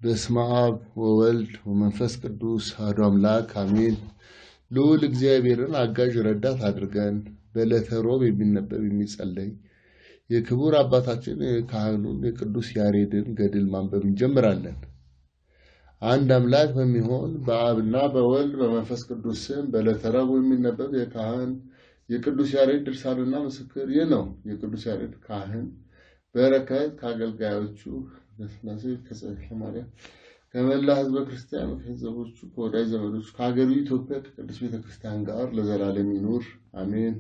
በስመ አብ ወወልድ ወመንፈስ ቅዱስ አሐዱ አምላክ አሜን። ልዑል እግዚአብሔርን አጋዥ ረዳት አድርገን በዕለተ ሮብ የሚነበብ የሚጸለይ የክቡር አባታችን የካህኑን የቅዱስ ያሬድን ገድል ማንበብ እንጀምራለን። አንድ አምላክ በሚሆን በአብና በወልድ በመንፈስ ቅዱስ ስም በዕለተ ረቡዕ የሚነበብ የካህን የቅዱስ ያሬድ ድርሳንና ምስክር ይህ ነው። የቅዱስ ያሬድ ካህን በረከት ከአገልጋዮቹ ከስላሴ ከጸሐፊ ማርያም ከመላ ሕዝበ ክርስቲያን ከሕዝቦቹ ከወዳጅ ዘመዶቹ ከሀገሩ ኢትዮጵያ ከቅዱስ ቤተ ክርስቲያን ጋር ለዘላለም ይኑር አሜን።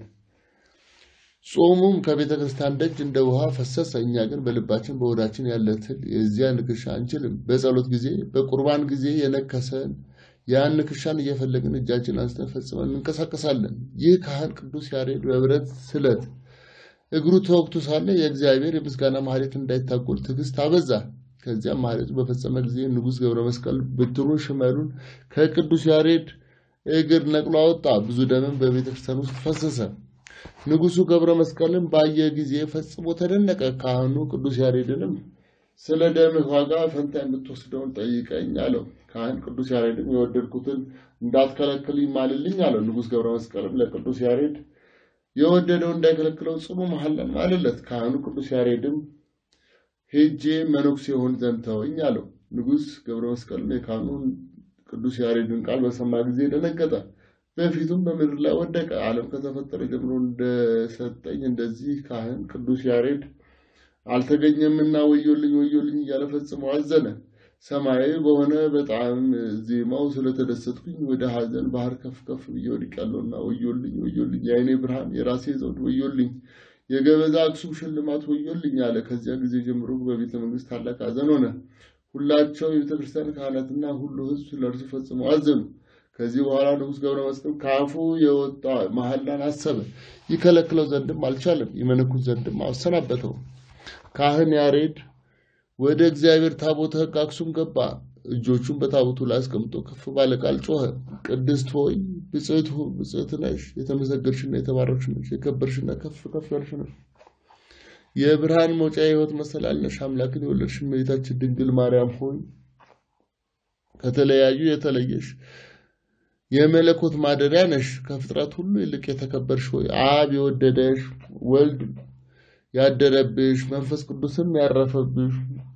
ጾሙም ከቤተ ክርስቲያን ደጅ እንደ ውሃ ፈሰሰ። እኛ ግን በልባችን በሆዳችን ያለ ትል የዚያ ንክሻ አንችልም። በጸሎት ጊዜ በቁርባን ጊዜ የነከሰን ያን ንክሻን እየፈለግን እጃችን አንስተን ፈጽመን እንንቀሳቀሳለን። ይህ ካህን ቅዱስ ያሬድ በብረት ስለት እግሩ ተወግቶ ሳለ የእግዚአብሔር የምስጋና ማህሌት እንዳይታጎል ትዕግስት አበዛ። ከዚያም ማህሌቱ በፈጸመ ጊዜ ንጉሥ ገብረ መስቀል ብትሩን ሽመሉን ከቅዱስ ያሬድ እግር ነቅሎ አወጣ። ብዙ ደምም በቤተ ክርስቲያን ውስጥ ፈሰሰ። ንጉሡ ገብረ መስቀልን ባየ ጊዜ ፈጽሞ ተደነቀ። ካህኑ ቅዱስ ያሬድንም ስለ ደምህ ዋጋ ፈንታ የምትወስደውን ጠይቀኝ አለው። ካህን ቅዱስ ያሬድም የወደድኩትን እንዳትከለክል ይማልልኝ አለው። ንጉሥ ገብረ መስቀልም ለቅዱስ ያሬድ የወደደው እንዳይከለክለው ጽኑ መሐላን ማለለት። ካህኑ ቅዱስ ያሬድም ሄጄ መነኩሴ የሆን ዘንድ ተወኝ አለው። ንጉሥ ገብረ መስቀልም የካህኑን ቅዱስ ያሬድን ቃል በሰማ ጊዜ ደነገጠ። በፊቱም በምድር ላይ ወደቀ። ዓለም ከተፈጠረ ጀምሮ እንደሰጠኝ እንደዚህ ካህን ቅዱስ ያሬድ አልተገኘምና ወዮልኝ ወዮልኝ እያለ ፈጽሞ አዘነ። ሰማያዊ በሆነ በጣም ዜማው ስለተደሰትኩኝ ወደ ሐዘን ባህር ከፍ ከፍ ብዬ ወድቄያለሁና ወዮልኝ ወዮልኝ፣ የዓይኔ ብርሃን የራሴ ዘውድ ወዮልኝ፣ የገበዛ አክሱም ሽልማት ወዮልኝ አለ። ከዚያ ጊዜ ጀምሮ በቤተ መንግስት ታላቅ ሐዘን ሆነ። ሁላቸው የቤተ ክርስቲያን ካህናትና ሁሉ ሕዝብ ለእርሱ ፈጽመው አዘኑ። ከዚህ በኋላ ንጉሥ ገብረ መስቀል ከአፉ የወጣ መሐላን አሰበ። ይከለክለው ዘንድም አልቻለም፣ ይመነኩስ ዘንድም አሰናበተው። ካህን ያሬድ ወደ እግዚአብሔር ታቦተ ሕግ አክሱም ገባ። እጆቹን በታቦቱ ላይ አስቀምጦ ከፍ ባለ ቃል ጮኸ። ቅድስት ሆይ ብጽዕት ብጽዕት ነሽ፣ የተመሰገንሽና የተባረክሽ ነሽ፣ የከበርሽና ከፍ ከፍ ያልሽ ነሽ። የብርሃን መውጫ የሕይወት መሰላል ነሽ። አምላክን የወለድሽ እመቤታችን ድንግል ማርያም ሆይ ከተለያዩ የተለየሽ የመለኮት ማደሪያ ነሽ። ከፍጥረት ሁሉ ይልቅ የተከበርሽ ሆይ አብ የወደደሽ ወልድ ያደረብሽ መንፈስ ቅዱስም ያረፈብሽ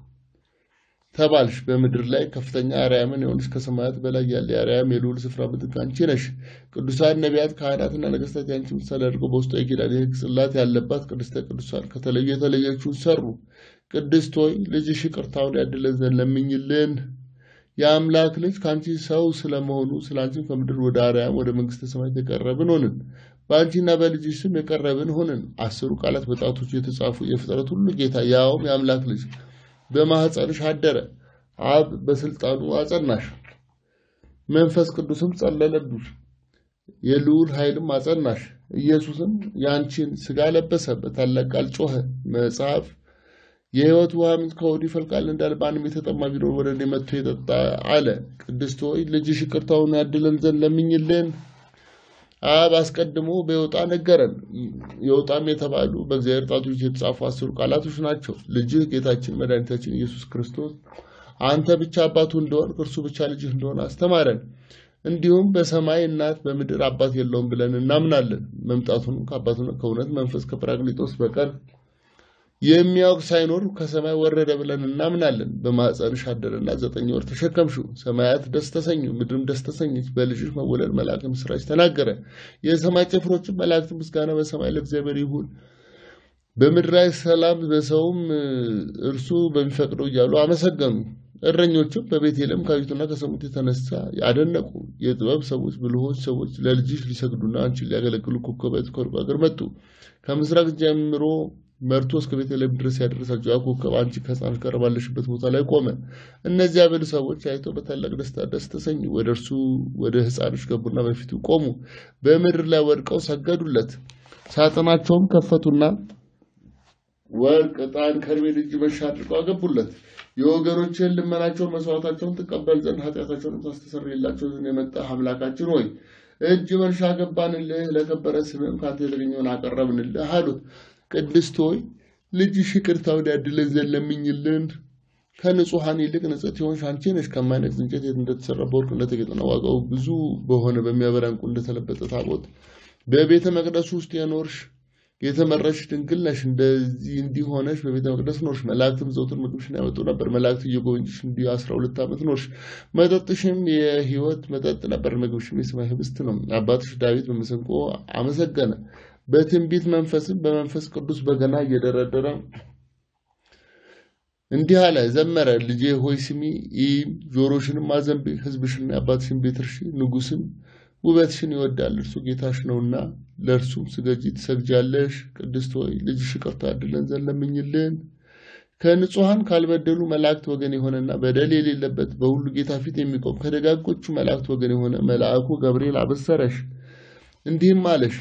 ተባልሽ። በምድር ላይ ከፍተኛ አርያምን የሆንሽ ከሰማያት በላይ ያለ የአርያም የልዑል ስፍራ ምትክ አንቺ ነሽ። ቅዱሳን ነቢያት፣ ካህናትና ነገሥታት ያንቺ ምሳሌ አድርገው በውስጧ የኪዳን የሕግ ጽላት ያለባት ቅድስተ ቅዱሳን ከተለዩ የተለየችውን ሰሩ። ቅድስት ሆይ ልጅሽ ይቅርታውን ያድለን ዘንድ ለምኝልን። የአምላክ ልጅ ከአንቺ ሰው ስለመሆኑ ስለ አንቺም ከምድር ወደ አርያም ወደ መንግስተ ሰማያት የቀረብን ሆንን። በአንቺና በልጅሽ ስም የቀረብን ሆንን። አስሩ ቃላት በጣቶቹ የተጻፉ የፍጥረት ሁሉ ጌታ ያውም የአምላክ ልጅ በማኅፀንሽ አደረ። አብ በስልጣኑ አጸናሽ፣ መንፈስ ቅዱስም ጸለለብሽ፣ የልዑል ኃይልም አጸናሽ። ኢየሱስም የአንቺን ሥጋ ለበሰ፣ በታላቅ ቃል ጮኸ። መጽሐፍ የሕይወት ውሃ ምንጭ ከሆዱ ይፈልቃል እንዳለ ማንም የተጠማ ቢኖር ወደ እኔ መጥቶ ይጠጣ አለ። ቅድስት ሆይ ልጅሽ ይቅርታውን ያድለን ዘንድ ለምኝልን። አብ አስቀድሞ በዮጣ ነገረን። ዮጣም የተባሉ በእግዚአብሔር ጣቶች የተጻፉ አስሩ ቃላቶች ናቸው። ልጅህ ጌታችን መድኃኒታችን ኢየሱስ ክርስቶስ አንተ ብቻ አባቱ እንደሆን እርሱ ብቻ ልጅህ እንደሆነ አስተማረን። እንዲሁም በሰማይ እናት በምድር አባት የለውም ብለን እናምናለን። መምጣቱንም ከአባቱና ከእውነት መንፈስ ከጰራቅሊጦስ በቀር የሚያውቅ ሳይኖር ከሰማይ ወረደ ብለን እናምናለን። በማኅፀንሽ አደረና ዘጠኝ ወር ተሸከምሽው። ሰማያት ደስ ተሰኙ፣ ምድርም ደስ ተሰኘች። በልጅሽ መወለድ መልአክ ምስራች ተናገረ። የሰማይ ጭፍሮችም መላእክት ምስጋና በሰማይ ለእግዚአብሔር ይሁን፣ በምድር ላይ ሰላም፣ በሰውም እርሱ በሚፈቅደው እያሉ አመሰገኑ። እረኞችም በቤተልሔም ካዩትና ከሰሙት የተነሳ ያደነቁ። የጥበብ ሰዎች፣ ብልሆች ሰዎች ለልጅሽ ሊሰግዱና አንቺን ሊያገለግሉ ኮከባት ከሩቅ አገር መጡ። ከምስራቅ ጀምሮ መርቶ እስከ ቤተልሔም ድረስ ያደረሳቸው ያ ኮከብ አንቺ ከሕፃንሽ ጋር ባለሽበት ቦታ ላይ ቆመ። እነዚያ ብልህ ሰዎች አይተው በታላቅ ደስታ ደስ ተሰኙ። ወደ እርሱ ወደ ሕፃንሽ ገቡና በፊቱ ቆሙ። በምድር ላይ ወድቀው ሰገዱለት። ሳጥናቸውም ከፈቱና ወርቅ፣ ዕጣን፣ ከርቤ፣ እጅ መንሻ አድርገው አገቡለት። የወገኖችን ልመናቸውን መስዋዕታቸውን ትቀበል ዘንድ ኃጢአታቸውን ታስተሰርይላቸው ዘንድ የመጣህ አምላካችን ሆይ እጅ መንሻ ገባንልህ፣ ለከበረ ስምም ከአንተ የተገኘውን አቀረብንልህ አሉት። ቅድስት ሆይ ልጅሽ ይቅርታውን ያድለን ዘንድ ለምኝልን። ከንጹሐን ይልቅ ንጽሕት የሆንሽ አንቺ ነሽ። ከማይነቅዝ እንጨት እንደተሰራ በወርቅ እንደተጌጠና ዋጋው ብዙ በሆነ በሚያበራ ዕንቁ እንደተለበጠ ታቦት በቤተ መቅደሱ ውስጥ የኖርሽ የተመረሽ ድንግል ነሽ። እንደዚህ እንዲሆነሽ በቤተ መቅደስ ኖርሽ። መላእክትም ዘውትር ምግብሽን ያመጡ ነበር። መላእክት እየጎበኙሽ እንዲህ አስራ ሁለት ዓመት ኖርሽ። መጠጥሽም የሕይወት መጠጥ ነበር፣ ምግብሽም የሰማይ ህብስት ነው። አባትሽ ዳዊት በመሰንቆ አመሰገነ። በትንቢት መንፈስም በመንፈስ ቅዱስ በገና እየደረደረ እንዲህ አለ፣ ዘመረ። ልጄ ሆይ ስሚ፣ ይህም ጆሮሽንም አዘንቢ፣ ሕዝብሽና የአባትሽን ቤት እርሺ። ንጉሥም ውበትሽን ይወዳል፣ እርሱ ጌታሽ ነውና ለእርሱም ስገጂ ትሰግጃለሽ። ቅድስት ሆይ ልጅሽ ይቅርታ ያድለን ዘንድ ለምኝልን። ከንጹሐን ካልበደሉ መላእክት ወገን የሆነና በደል የሌለበት በሁሉ ጌታ ፊት የሚቆም ከደጋጎቹ መላእክት ወገን የሆነ መልአኩ ገብርኤል አበሰረሽ፣ እንዲህም አለሽ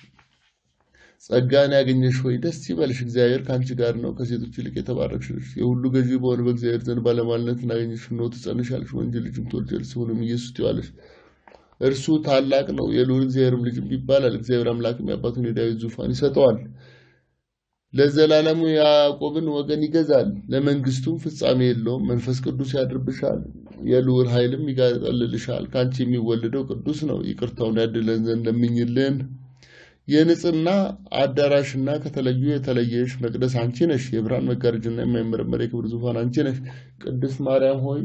ጸጋን ያገኘሽ ሆይ ደስ ይበልሽ፣ እግዚአብሔር ከአንቺ ጋር ነው። ከሴቶች ይልቅ የተባረክሽ ነሽ። የሁሉ ገዢ በሆነ በእግዚአብሔር ዘንድ ባለሟልነትን አገኘሽ። እነሆ ትጸንሻለሽ፣ ወንድ ልጅም ትወልጃለሽ፣ ስሙንም ኢየሱስ ትዪዋለሽ። እርሱ ታላቅ ነው፣ የልዑል እግዚአብሔርም ልጅም ይባላል። እግዚአብሔር አምላክም የአባቱን የዳዊት ዙፋን ይሰጠዋል፣ ለዘላለሙ የያዕቆብን ወገን ይገዛል፣ ለመንግስቱም ፍጻሜ የለውም። መንፈስ ቅዱስ ያድርብሻል፣ የልዑል ኃይልም ይጋጠልልሻል። ከአንቺ የሚወለደው ቅዱስ ነው፣ ይቅርታውን ያድለን ዘንድ ለምኝልን። የንጽህና አዳራሽና ከተለዩ የተለየሽ መቅደስ አንቺ ነሽ። የብርሃን መጋረጃና የማይመረመር የክብር ዙፋን አንቺ ነሽ። ቅድስት ማርያም ሆይ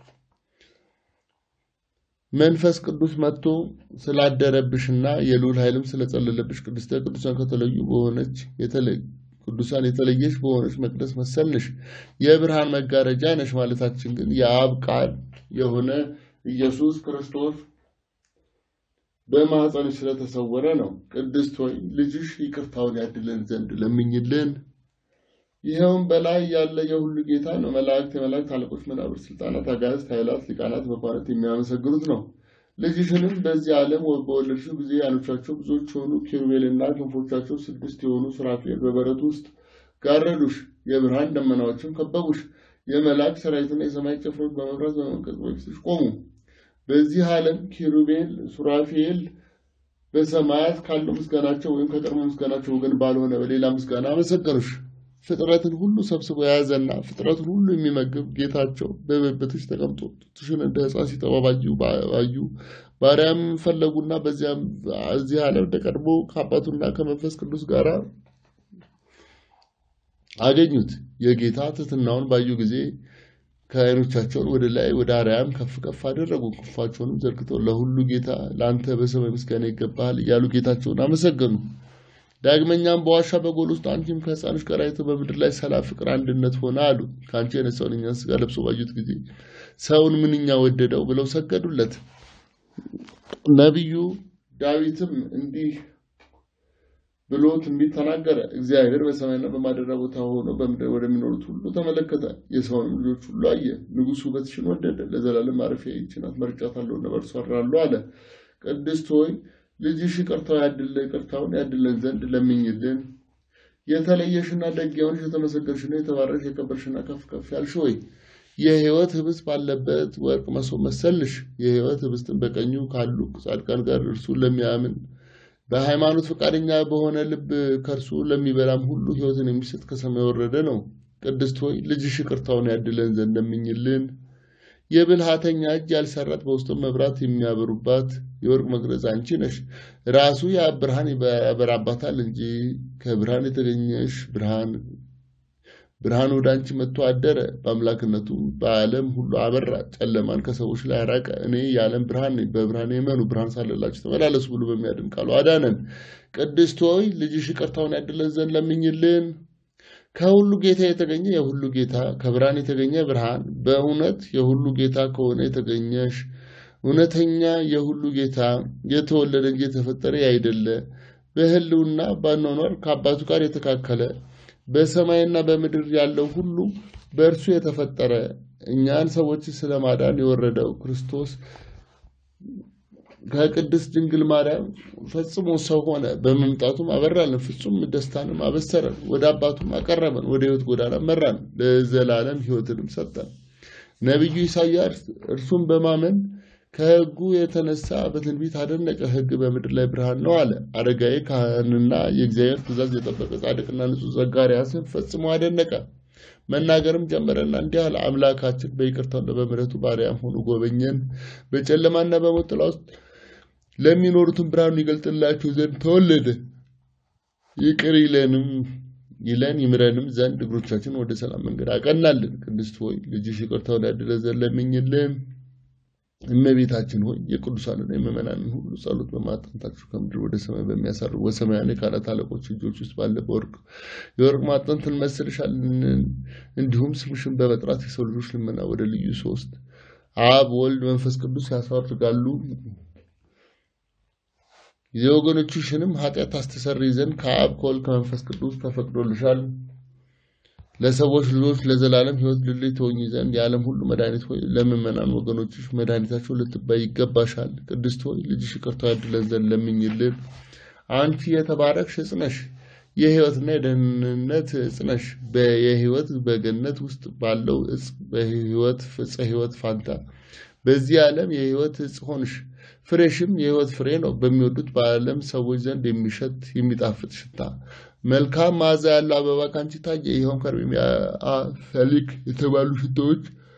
መንፈስ ቅዱስ መጥቶ ስላደረብሽና የልዑል ኃይልም ስለጸለለብሽ ቅድስተ ቅዱሳን ከተለዩ በሆነች ቅዱሳን የተለየሽ በሆነች መቅደስ መሰልንሽ። የብርሃን መጋረጃ ነሽ ማለታችን ግን የአብ ቃል የሆነ ኢየሱስ ክርስቶስ በማኅፀንሽ ስለተሰወረ ነው። ቅድስት ሆይ ልጅሽ ይቅርታውን ያድለን ዘንድ ለምኝልን። ይኸውም በላይ ያለ የሁሉ ጌታ ነው። መላእክት፣ የመላእክት አለቆች፣ መናብር፣ ስልጣናት፣ አጋዕዝት፣ ኃይላት፣ ሊቃናት፣ መኳንንት የሚያመሰግኑት ነው። ልጅሽንም በዚህ ዓለም በወለድሽው ጊዜ ዓይኖቻቸው ብዙዎች የሆኑ ኪሩቤልና ክንፎቻቸው ስድስት የሆኑ ሱራፌል በበረቱ ውስጥ ጋረዱሽ። የብርሃን ደመናዎችም ከበቡሽ። የመላእክት ሰራዊትና የሰማይ ጭፍሮች በመፍራት በመንቀጽ በፊትሽ ቆሙ። በዚህ ዓለም ኪሩቤል፣ ሱራፌል በሰማያት ካለው ምስጋናቸው ወይም ከቀድሞ ምስጋናቸው ወገን ባልሆነ በሌላ ምስጋና አመሰገኑሽ። ፍጥረትን ሁሉ ሰብስቦ የያዘና ፍጥረትን ሁሉ የሚመግብ ጌታቸው በብብትሽ ተቀምጦ ጡትሽን እንደ ሕፃን ሲጠባ ባዩ ባሪያም ፈለጉና በዚያም እዚህ ዓለም እንደቀድሞ ከአባቱና ከመንፈስ ቅዱስ ጋር አገኙት። የጌታ ትሕትናውን ባዩ ጊዜ ከዓይኖቻቸውን ወደ ላይ ወደ አርያም ከፍ ከፍ አደረጉ። ክንፋቸውንም ዘርግተው ለሁሉ ጌታ ለአንተ በሰማይ ምስጋና ይገባሃል እያሉ ጌታቸውን አመሰገኑ። ዳግመኛም በዋሻ በጎል ውስጥ አንቺም ከሕፃንሽ ጋር አይተው በምድር ላይ ሰላም፣ ፍቅር፣ አንድነት ሆነ አሉ። ከአንቺ የነሳውን እኛን ሥጋ ለብሶ ባዩት ጊዜ ሰውን ምንኛ ወደደው ብለው ሰገዱለት። ነቢዩ ዳዊትም እንዲህ ብሎ ትንቢት ተናገረ። እግዚአብሔር በሰማይና በማደሪያ ቦታ ሆኖ በምድር ወደሚኖሩት ሁሉ ተመለከተ፣ የሰውንም ልጆች ሁሉ አየ። ንጉሥ ውበትሽን ወደደ፣ ለዘላለም ማረፊያ ይህች ናት፣ መርጫታለሁና በእርሷ አድራለሁ አለ። ቅድስት ሆይ ልጅሽ ይቅርታው ያድለ ይቅርታውን ያድለን ዘንድ ለምኝልን። የተለየሽና ደግ የሆንሽ የተመሰገንሽና የተባረክሽ የከበርሽና ከፍ ከፍ ያልሽ ሆይ የሕይወት ህብስት ባለበት ወርቅ መሶብ መሰልሽ። የሕይወት ህብስትን በቀኙ ካሉ ጻድቃን ጋር እርሱን ለሚያምን በሃይማኖት ፈቃደኛ በሆነ ልብ ከእርሱ ለሚበላም ሁሉ ሕይወትን የሚሰጥ ከሰማይ የወረደ ነው። ቅድስት ሆይ ልጅሽ ይቅርታውን ያድለን ዘንድ ለምኝልን። የብልሃተኛ እጅ ያልሰራት በውስጡም መብራት የሚያበሩባት የወርቅ መቅረዝ አንቺ ነሽ። ራሱ የአብ ብርሃን ያበራባታል እንጂ ከብርሃን የተገኘሽ ብርሃን ብርሃን ወደ አንቺ መጥቶ አደረ። በአምላክነቱም በዓለም ሁሉ አበራ፣ ጨለማን ከሰዎች ላይ አራቀ። እኔ የዓለም ብርሃን ነኝ፣ በብርሃን የመኑ ብርሃን ሳለላችሁ ተመላለሱ ብሎ በሚያድን ቃሉ አዳነን። ቅድስት ሆይ ልጅሽ ይቅርታውን ያድለን ዘንድ ለምኝልን። ከሁሉ ጌታ የተገኘ የሁሉ ጌታ ከብርሃን የተገኘ ብርሃን በእውነት የሁሉ ጌታ ከሆነ የተገኘሽ እውነተኛ የሁሉ ጌታ የተወለደ እንጂ የተፈጠረ ያይደለ በሕልውና ባኗኗር ከአባቱ ጋር የተካከለ በሰማይና በምድር ያለው ሁሉ በእርሱ የተፈጠረ እኛን ሰዎች ስለማዳን የወረደው ክርስቶስ ከቅድስት ድንግል ማርያም ፈጽሞ ሰው ሆነ። በመምጣቱም አበራልን፣ ፍጹም ደስታንም አበሰረን፣ ወደ አባቱም አቀረበን፣ ወደ ሕይወት ጎዳና መራን፣ ለዘላለም ሕይወትንም ሰጠን። ነቢዩ ኢሳያስ እርሱን በማመን ከሕጉ የተነሳ በትንቢት አደነቀ። ሕግ በምድር ላይ ብርሃን ነው አለ። አረጋዊ ካህንና የእግዚአብሔር ትእዛዝ የጠበቀ ጻድቅና ንጹሕ ዘካርያስን ፈጽሞ አደነቀ። መናገርም ጀመረና እንዲህ አለ። አምላካችን በይቅርታውና በምሕረቱ ባሪያም ሆኖ ጎበኘን። በጨለማና በሞት ጥላ ውስጥ ለሚኖሩትን ብርሃኑን ይገልጥላቸው ዘንድ ተወለደ። ይቅር ይለንም ይለን ይምረንም ዘንድ እግሮቻችን ወደ ሰላም መንገድ አቀናልን። ቅድስት ሆይ ልጅሽ ይቅርታውን ያድለ ዘንድ ለምኝልን። እመቤታችን ሆይ የቅዱሳንና የምእመናንን ሁሉ ጸሎት በማጠንታችሁ ከምድር ወደ ሰማይ በሚያሳርጉ በሰማያዊ የካህናት አለቆች እጆች ውስጥ ባለ በወርቅ የወርቅ ማዕጠንት እንመስልሻለን። እንዲሁም ስምሽን በመጥራት የሰው ልጆች ልመና ወደ ልዩ ሶስት አብ፣ ወልድ፣ መንፈስ ቅዱስ ያሳርጋሉ። የወገኖችሽንም ኃጢአት ታስተሰርይ ዘንድ ከአብ ከወልድ ከመንፈስ ቅዱስ ተፈቅዶልሻል። ለሰዎች ልጆች ለዘላለም ሕይወት ልልይ ትሆኚ ዘንድ የዓለም ሁሉ መድኃኒት ሆይ ለምእመናን ወገኖችሽ መድኃኒታቸው ልትባይ ይገባሻል። ቅድስት ሆይ ልጅሽ ይቅርታው ያድለን ዘንድ ለምኝልን። አንቺ የተባረክሽ ዕፅ ነሽ፣ የሕይወትና የደህንነት ዕፅ ነሽ። የሕይወት በገነት ውስጥ ባለው ዕፅ በሕይወት ዕፀ ሕይወት ፋንታ በዚህ ዓለም የሕይወት ዕፅ ሆንሽ። ፍሬሽም የሕይወት ፍሬ ነው። በሚወዱት በዓለም ሰዎች ዘንድ የሚሸት የሚጣፍጥ ሽታ መልካም መዓዛ ያለው አበባ ካንቺ ታየ። ይኸውም ከርቤም ሰሊክ የተባሉ ሽቶዎች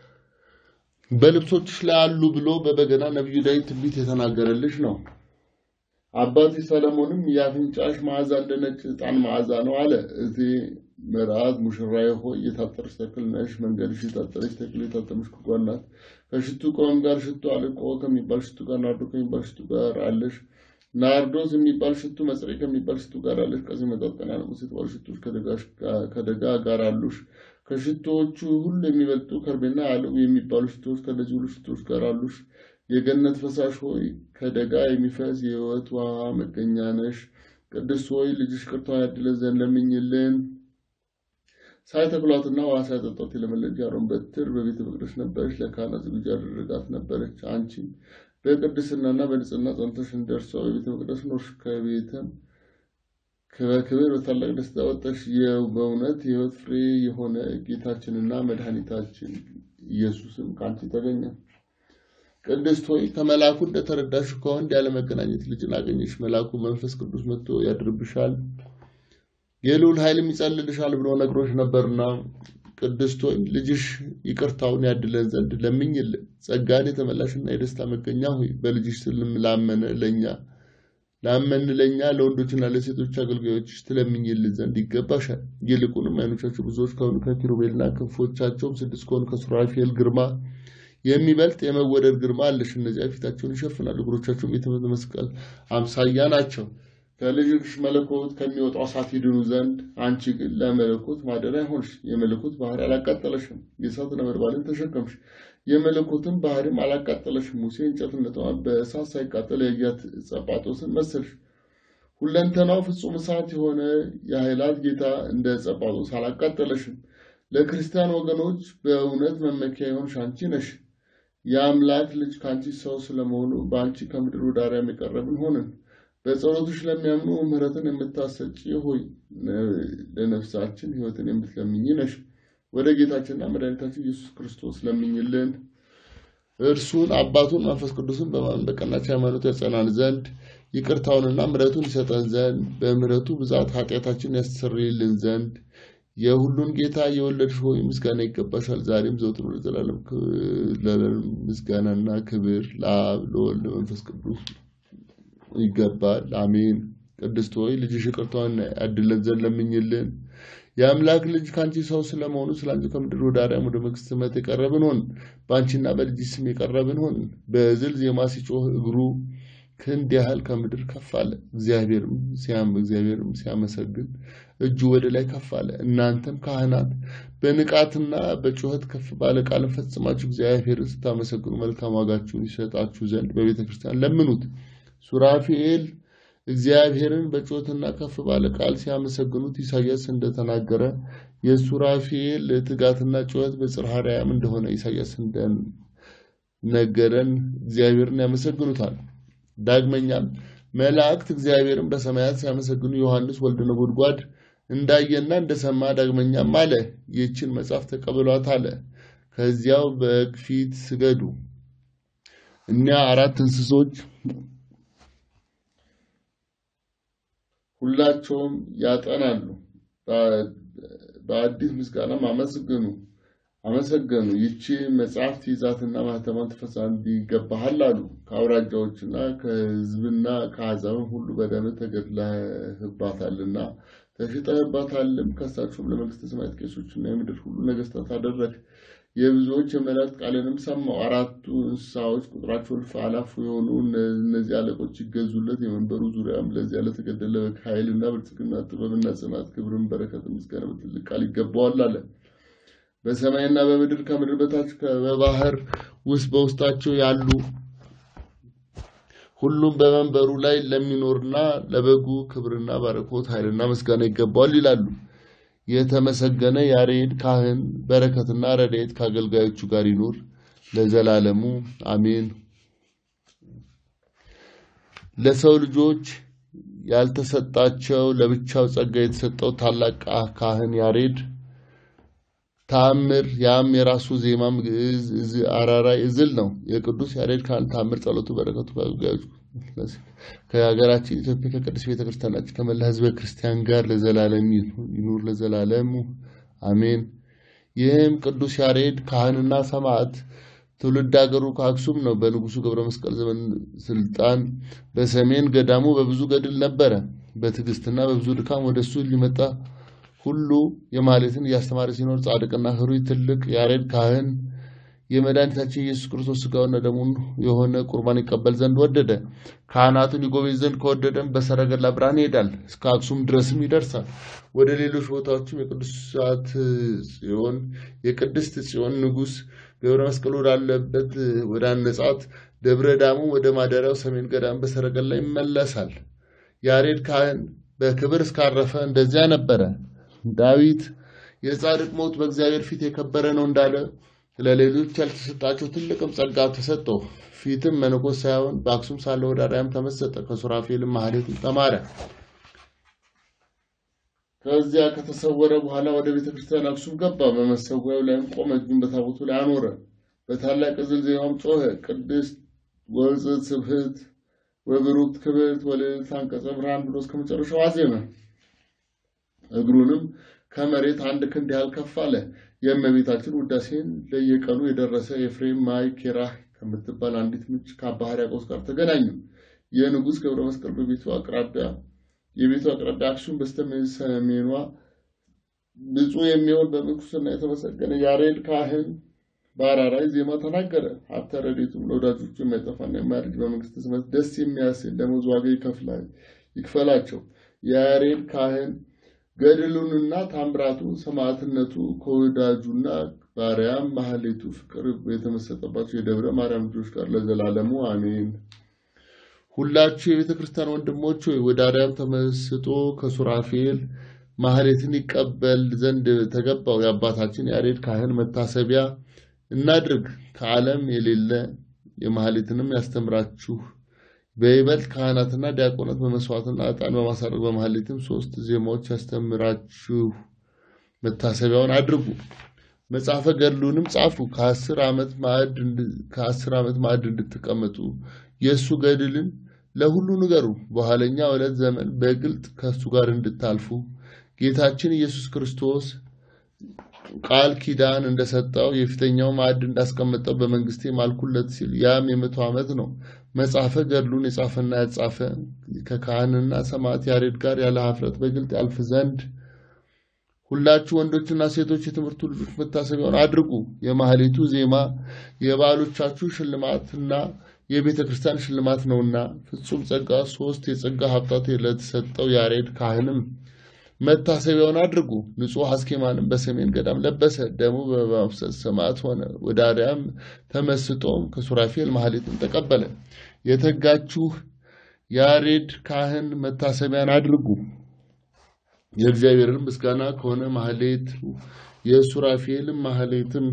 በልብሶችሽ ላይ አሉ ብሎ በበገና ነቢዩ ዳዊት ትንቢት የተናገረልሽ ነው። አባቴ ሰለሞንም የአፍንጫሽ መዓዛ እንደ ነጭ ዕጣን መዓዛ ነው አለ። እቴ መርዓት ሙሽራዬ ሆይ የታጠርሽ ተክል ነሽ። መንገድሽ የታጠረች ተክል የታጠመች ጉድጓድ ናት። ከሽቱ ቆም ጋር ሽቱ አልቆ ከሚባል ሽቱ ጋር ናርዶ ከሚባል ሽቱ ጋር አለሽ። ናርዶስ የሚባል ሽቱ መጽሬ ከሚባል ሽቱ ጋር አለሽ። ከዚህ መጠጠን ያለሙስ የተባሉ ሽቶች ከደጋ ጋር አሉሽ። ከሽቶዎቹ ሁሉ የሚበልጡ ከርቤና አለው የሚባሉ ሽቶዎች ከእነዚህ ሁሉ ሽቶዎች ጋር አሉሽ። የገነት ፈሳሽ ሆይ ከደጋ የሚፈስ የሕይወት ውሃ መገኛ ነሽ። ቅድስት ሆይ ልጅሽ ቅርታውን ያድለን ዘንድ ለምኝልን። ሳይተክሏትና ውሃ ሳይጠጧት የለመለች የአሮን በትር በቤተ መቅደስ ነበረች፣ ለካህናት ዝግጁ ያደረጋት ነበረች። አንቺ በቅድስናና በንጽህና ጸንተሽ እንደርሷ በቤተ መቅደስ ኖርሽ። ከቤትም በክብር በታላቅ ደስታ ወጣሽ። በእውነት የሕይወት ፍሬ የሆነ ጌታችንና መድኃኒታችን ኢየሱስም ከአንቺ ተገኘ። ቅድስት ሆይ ከመልአኩ እንደተረዳሽ ከወንድ ያለመገናኘት ልጅን አገኘሽ። መልአኩ መንፈስ ቅዱስ መጥቶ ያድርብሻል የልዑል ኃይልም ይጸልልሻል ብሎ ነግሮች ነበርና፣ ቅድስት ሆይ ልጅሽ ይቅርታውን ያድለን ዘንድ ለምኝልን። ጸጋን የተመላሽና የደስታ መገኛ ሆይ በልጅሽ ስልም ላመነ ለእኛ ላመን ለእኛ ለወንዶችና ለሴቶች አገልጋዮችሽ ትለምኝልን ዘንድ ይገባሻል። ይልቁንም ዓይኖቻቸው ብዙዎች ከሆኑ ከኪሩቤልና ክንፎቻቸውም ስድስት ከሆኑ ከሱራፌል ግርማ የሚበልጥ የመወደድ ግርማ አለሽ። እነዚያ ፊታቸውን ይሸፍናሉ፣ እግሮቻቸውም የትምህርት መስቀል አምሳያ ናቸው። ከልጅሽ መለኮት ከሚወጣው እሳት ይድኑ ዘንድ አንቺ ግን ለመለኮት ማደሪያ ሆንሽ። የመለኮት ባህሪ አላቃጠለሽም፣ የእሳት ነበልባልን ተሸከምሽ። የመለኮትን ባህሪም አላቃጠለሽም። ሙሴ እንጨትነቷን በእሳት ሳይቃጠል ያያት ጸጳጦስን መሰልሽ። ሁለንተናው ፍጹም እሳት የሆነ የኃይላት ጌታ እንደ ጸጳጦስ አላቃጠለሽም። ለክርስቲያን ወገኖች በእውነት መመኪያ የሆንሽ አንቺ ነሽ። የአምላክ ልጅ ከአንቺ ሰው ስለመሆኑ በአንቺ ከምድር ወደ አርያም የቀረብን ሆንን። በጸሎትሽ ለሚያምኑ ምሕረትን የምታሰጪ ሆይ ለነፍሳችን ሕይወትን የምትለምኝ ነሽ። ወደ ጌታችንና መድኃኒታችን ኢየሱስ ክርስቶስ ለምኝልን። እርሱን አባቱን መንፈስ ቅዱስን በማመን በቀናች ሃይማኖት ያጸናን ዘንድ ይቅርታውንና ምሕረቱን ይሰጠን ዘንድ በምሕረቱ ብዛት ኃጢአታችንን ያስተሰርይልን ዘንድ የሁሉን ጌታ የወለድሽ ሆይ ምስጋና ይገባሻል። ዛሬም ዘውትር ለዘላለም ምስጋናና ክብር ለአብ ለወልድ ለመንፈስ ቅዱስ ይገባል። አሜን። ቅድስት ሆይ ልጅሽ ይቅርታውን ያድለን ዘንድ ለምኝልን። የአምላክ ልጅ ከአንቺ ሰው ስለመሆኑ ስለ አንቺ ከምድር ወደ አርያም ወደ መንግሥተ ሰማያት የቀረብን ሆን በአንቺና በልጅ ስም የቀረብን ሆን በዝል ዜማ ሲጮህ እግሩ ክንድ ያህል ከምድር ከፍ አለ። እግዚአብሔርም ሲያም እግዚአብሔርም ሲያመሰግን እጁ ወደ ላይ ከፍ አለ። እናንተም ካህናት በንቃትና በጩኸት ከፍ ባለ ቃልን ፈጽማችሁ እግዚአብሔርን ስታመሰግኑ መልካም ዋጋችሁን ይሰጣችሁ ዘንድ በቤተ ክርስቲያን ለምኑት። ሱራፌል እግዚአብሔርን በጩኸትና ከፍ ባለ ቃል ሲያመሰግኑት ኢሳያስ እንደተናገረ የሱራፌል ትጋትና ጩኸት በጽርሐ አርያም እንደሆነ ኢሳያስ እንደነገረን እግዚአብሔርን ያመሰግኑታል። ዳግመኛም መላእክት እግዚአብሔርን በሰማያት ሲያመሰግኑ ዮሐንስ ወልደ ነጎድጓድ እንዳየና እንደሰማ ዳግመኛም አለ፣ ይህችን መጽሐፍ ተቀበሏት አለ። ከዚያው በግ ፊት ስገዱ። እኒያ አራት እንስሶች ሁላቸውም ያጠናሉ፣ በአዲስ ምስጋናም አመስግኑ አመሰገኑ። ይቺ መጽሐፍት ይዛትና ማህተማን ትፈሳ እንዲገባሃል አሉ። ከአውራጃዎችና ከሕዝብና ከአሕዛብም ሁሉ በደምህ ተገድለህባታልና ተሽጠህባታልም። ከሳችሁም ለመንግሥተ ሰማያት ቄሶችና የምድር ሁሉ ነገሥታት አደረግ። የብዙዎች የመላእክት ቃልንም ሰማው። አራቱ እንስሳዎች ቁጥራቸው እልፍ አላፍ የሆኑ እነዚህ አለቆች ይገዙለት። የመንበሩ ዙሪያም ለዚያ ለተገደለ በግ ኃይልና ብልጽግና፣ ጥበብና ጽናት፣ ክብርን፣ በረከት፣ ምስጋና በትልቅ ቃል ይገባዋል አለ። በሰማይና በምድር ከምድር በታች በባህር ውስጥ በውስጣቸው ያሉ ሁሉም በመንበሩ ላይ ለሚኖርና ለበጉ ክብርና ባረኮት ኃይልና ምስጋና ይገባዋል ይላሉ። የተመሰገነ ያሬድ ካህን በረከትና ረድኤት ከአገልጋዮቹ ጋር ይኖር ለዘላለሙ አሜን። ለሰው ልጆች ያልተሰጣቸው ለብቻው ጸጋ የተሰጠው ታላቅ ካህን ያሬድ ተአምር ያም የራሱ ዜማም ግዕዝ አራራይ እዝል ነው። የቅዱስ ያሬድ ካህን ተአምር ጸሎቱ በረከቱ ከአገልጋዮቹ ከሀገራችን ኢትዮጵያ ከቅድስት ቤተክርስቲያናችን ከመላ ሕዝበ ክርስቲያን ጋር ለዘላለም ይኑር ለዘላለሙ አሜን። ይህም ቅዱስ ያሬድ ካህንና ሰማዕት ትውልድ ሀገሩ ከአክሱም ነው። በንጉሱ ገብረ መስቀል ዘመን ስልጣን በሰሜን ገዳሙ በብዙ ገድል ነበረ። በትዕግስትና በብዙ ድካም ወደ እሱ ሊመጣ ሁሉ የማህሌትን እያስተማረ ሲኖር ጻድቅና ህሩይ ትልቅ ያሬድ ካህን የመድኃኒታችን ኢየሱስ ክርስቶስ ስጋውና ደሙን የሆነ ቁርባን ይቀበል ዘንድ ወደደ። ካህናቱን ይጎበኝ ዘንድ ከወደደም በሰረገላ ብርሃን ይሄዳል፣ እስከ አክሱም ድረስም ይደርሳል። ወደ ሌሎች ቦታዎችም የቅዱሳት ጽዮን የቅድስት ጽዮን ንጉሥ ገብረ መስቀል ወዳለበት ወደ አነጻት ደብረ ዳሙ ወደ ማደሪያው ሰሜን ገዳም በሰረገላ ይመለሳል። ያሬድ ካህን በክብር እስካረፈ እንደዚያ ነበረ። ዳዊት የጻድቅ ሞት በእግዚአብሔር ፊት የከበረ ነው እንዳለ ለሌሎች ያልተሰጣቸው ትልቅም ጸጋ ተሰጠው። ፊትም መነኮስ ሳይሆን በአክሱም ሳለ ወደ አርያም ተመሰጠ። ከሱራፌልም ማህሌትን ተማረ። ከዚያ ከተሰወረ በኋላ ወደ ቤተ ክርስቲያን አክሱም ገባ። በመሰዊያው ላይም ቆመ። እጁን በታቦቱ ላይ አኖረ። በታላቅ እዝል ዜማም ጮኸ። ቅድስት ወጽት ስብህት ወብሩክት ክብርት ወልዕልት አንቀጸ ብርሃን ብሎ እስከ መጨረሻው አዜመ። እግሩንም ከመሬት አንድ ክንድ ያህል ከፍ አለ። የእመቤታችን ውዳሴን ለየቀኑ የደረሰ የኤፍሬም ማይ ኬራህ ከምትባል አንዲት ምንጭ ከአባ ሕርያቆስ ጋር ተገናኙ። የንጉሥ ገብረ መስቀል በቤቱ አቅራቢያ የቤቱ አቅራቢያ አክሱም በስተሰሜኗ ብፁዕ የሚሆን በምንኩስና የተመሰገነ ያሬድ ካህን በአራራይ ዜማ ተናገረ። ሀብተ ረድኤቱም ለወዳጆቹ የማይጠፋና የማያረጅ በመንግሥተ ሰማያት ደስ የሚያሰኝ ደመወዝ ዋጋ ይክፈላቸው። የያሬድ ካህን ገድሉንና ታምራቱ ሰማዕትነቱ ከወዳጁና ባሪያም ማህሌቱ ፍቅር የተመሰጠባቸው የደብረ ማርያም ልጆች ጋር ለዘላለሙ አሜን። ሁላችሁ የቤተ ክርስቲያን ወንድሞች ሆይ ወደ አርያም ተመስጦ ከሱራፌል ማህሌትን ይቀበል ዘንድ ተገባው የአባታችን ያሬድ ካህን መታሰቢያ እናድርግ። ከዓለም የሌለ የማህሌትንም ያስተምራችሁ በይበልጥ ካህናትና ዲያቆናት በመስዋዕትና ዕጣን በማሳረግ በማህሌትም ሶስት ዜማዎች ያስተምራችሁ መታሰቢያውን አድርጉ። መጽሐፈ ገድሉንም ጻፉ። ከአስር ዓመት ማዕድ እንድትቀመጡ የእሱ ገድልን ለሁሉ ንገሩ። በኋለኛ ዕለት ዘመን በግልጥ ከእሱ ጋር እንድታልፉ ጌታችን ኢየሱስ ክርስቶስ ቃል ኪዳን እንደሰጠው የፊተኛው ማዕድ እንዳስቀመጠው በመንግስቴ ማልኩለት ሲል ያም የመቶ ዓመት ነው። መጽሐፈ ገድሉን የጻፈና ያጻፈ ከካህንና ሰማዕት ያሬድ ጋር ያለ ኀፍረት በግልጥ ያልፍ ዘንድ ሁላችሁ ወንዶችና ሴቶች የትምህርቱ ልጆች መታሰቢያውን አድርጉ። የማህሌቱ ዜማ የባሎቻችሁ ሽልማትና የቤተ ክርስቲያን ሽልማት ነውና ፍጹም ጸጋ ሶስት የጸጋ ሀብታት ለተሰጠው ያሬድ ካህንም መታሰቢያውን አድርጉ። ንጹሕ አስኬማንም በሰሜን ገዳም ለበሰ። ደሙ በማፍሰስ ሰማዕት ሆነ። ወደ አርያም ተመስጦም ከሱራፌል ማህሌትን ተቀበለ። የተጋችሁ ያሬድ ካህን መታሰቢያን አድርጉ። የእግዚአብሔርን ምስጋና ከሆነ ማህሌት የሱራፌልም ማህሌትም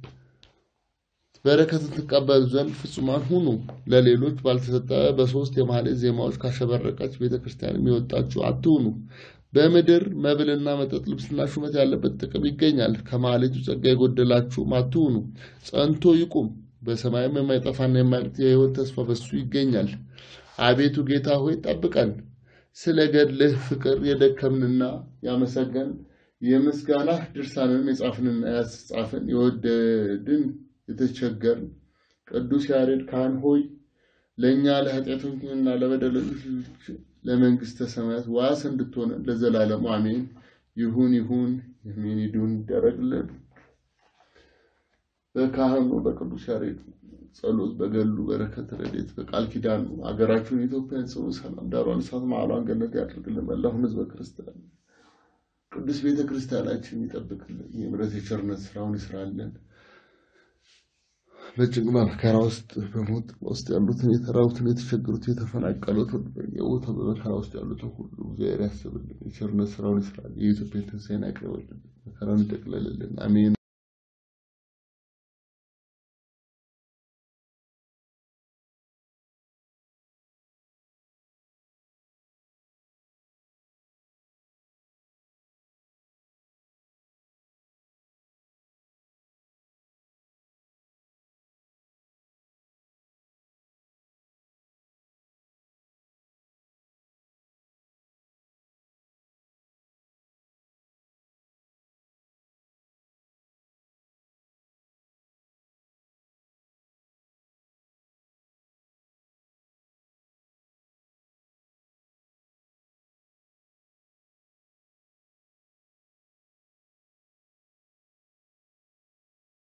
በረከትን ትቀበሉ ዘንድ ፍጹማን ሁኑ። ለሌሎች ባልተሰጠ በሶስት የማህሌት ዜማዎች ካሸበረቀች ቤተ ክርስቲያንም የወጣችሁ አትሁኑ። በምድር መብልና መጠጥ ልብስና ሹመት ያለበት ጥቅም ይገኛል። ከማህሌቱ ጸጋ የጎደላችሁም አትሁኑ። ጸንቶ ይቁም። በሰማይም የማይጠፋና የማያልቅ የሕይወት ተስፋ በሱ ይገኛል። አቤቱ ጌታ ሆይ ጠብቀን። ስለ ገድልህ ፍቅር የደከምንና ያመሰገን የምስጋና ድርሳንንም የጻፍንና ያስጻፍን የወደድን የተቸገርን ቅዱስ ያሬድ ካህን ሆይ ለእኛ ለኃጢአተኞችና ለበደለኞች ለመንግስተ ሰማያት ዋስ እንድትሆነ ለዘላለሙ አሜን። ይሁን ይሁን የሚን ይዱን ይደረግልን። በካህኑ በቅዱስ ያሬድ ጸሎት በገሉ በረከት ረድኤት በቃል ኪዳኑ ሀገራችሁን ኢትዮጵያን ጽኑ ሰላም ዳሯን እሳት ማዕሏን ገነት ያድርግልን። መላውን ሕዝበ ክርስቲያን ቅዱስ ቤተ ክርስቲያናችን ይጠብቅልን። የምሕረት የቸርነት ስራውን ይስራልን። በጭንቅ መከራ ውስጥ በሞት ውስጥ ያሉትን የተራቡትን፣ የተቸገሩት፣ የተፈናቀሉትን በየቦታ በመከራ ውስጥ ያሉትን ሁሉ እግዚአብሔር ያስብልን። የቸርነት ስራውን ይስራል። የኢትዮጵያ ትንሣኤን ያቅርብልን። መከራውን ይጠቅልልልን። አሜን።